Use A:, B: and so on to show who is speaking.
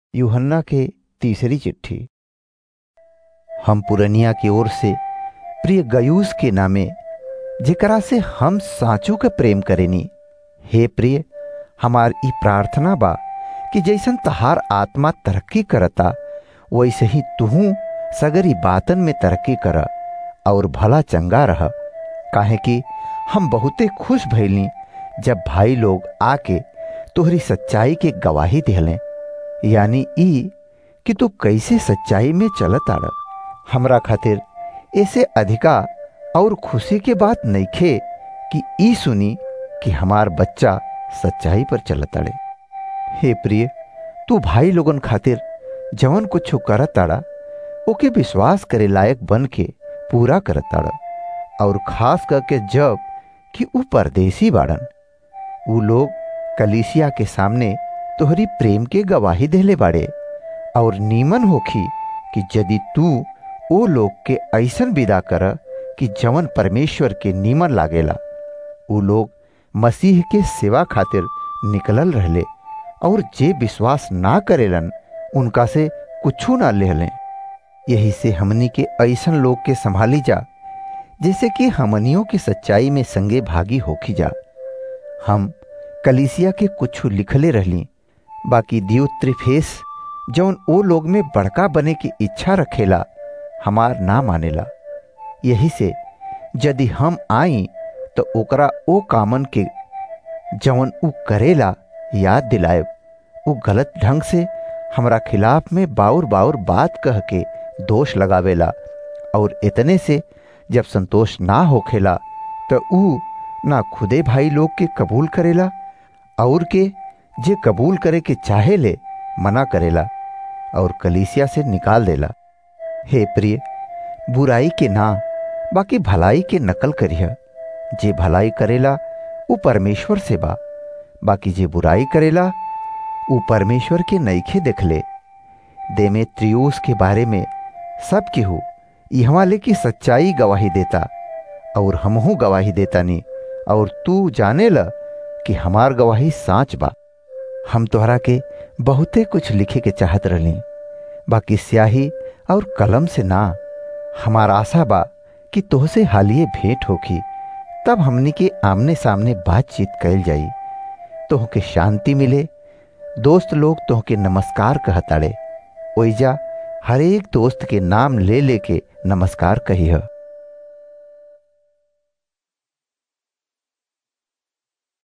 A: यूहन्ना के तीसरी चिट्ठी हम पुरनिया की ओर से प्रिय गयूस के नामे जेकरा से हम साचू के प्रेम करेनी हे प्रिय हमार ई प्रार्थना बा कि जैसन तहार आत्मा तरक्की करता वैसे ही तुहू सगरी बातन में तरक्की कर और भला चंगा रह काहे कि हम बहुते खुश भइली जब भाई लोग आके तोहरी सच्चाई के गवाही दिहले यानी ई कि तू कैसे सच्चाई में चलत आड़ हमरा खातिर ऐसे अधिका और खुशी के बात नइखे कि ई सुनी कि हमार बच्चा सच्चाई पर चलत आड़े हे प्रिय तू भाई लोगन खातिर जवन कुछ करत आड़ा ओके विश्वास करे लायक बन के पूरा करत आड़ा और खास करके जब कि ऊ परदेसी बाड़न ऊ लोग कलीसिया के सामने तोहरी प्रेम के गवाही देले बाड़े और नीमन होखी कि यदि तू ओ लोग के ऐसन विदा कर कि जवन परमेश्वर के नीमन लागेला ऊ लोग मसीह के सेवा खातिर निकलल रहले और जे विश्वास ना करेलन उनका से कुछू ना लेहलें यही से हमनी के ऐसन लोग के संभाली जा जैसे कि हमनियों की सच्चाई में संगे भागी होखी जा हम कलीसिया के कुछ लिखले रहली बाकी दियो त्रिफेस जौन ओ लोग में बड़का बने की इच्छा रखेला हमार ना मानेला यही से यदि हम आई तो ओकरा ओ कामन के जौन ऊ करेला याद दिलायब ऊ गलत ढंग से हमरा खिलाफ में बाउर बाउर बात कह के दोष लगावेला और इतने से जब संतोष ना होखेला तो ऊ ना खुदे भाई लोग के कबूल करेला और के जे कबूल करे के चाहे ले मना करेला और कलीसिया से निकाल देला हे प्रिय बुराई के ना बाकी भलाई के नकल करिह जे भलाई करेला वो परमेश्वर से बा बाकी जे बुराई करेला वो परमेश्वर के नईखे देखले देमे त्रियोस के बारे में सब केहू इहवा लेकी सच्चाई गवाही देता और हमहू गवाही देता नी और तू जाने ल कि हमार गवाही साच बा हम तोहरा के बहुते कुछ लिखे के चाहत रहली बाकी स्याही और कलम से ना हमार आशा बा कि तोहसे हालिए भेंट होखी तब हमनी के आमने सामने बातचीत कैल जाई तोह के शांति मिले दोस्त लोग तोह के नमस्कार कहताड़े ओइजा हरेक दोस्त के नाम ले लेके नमस्कार कही है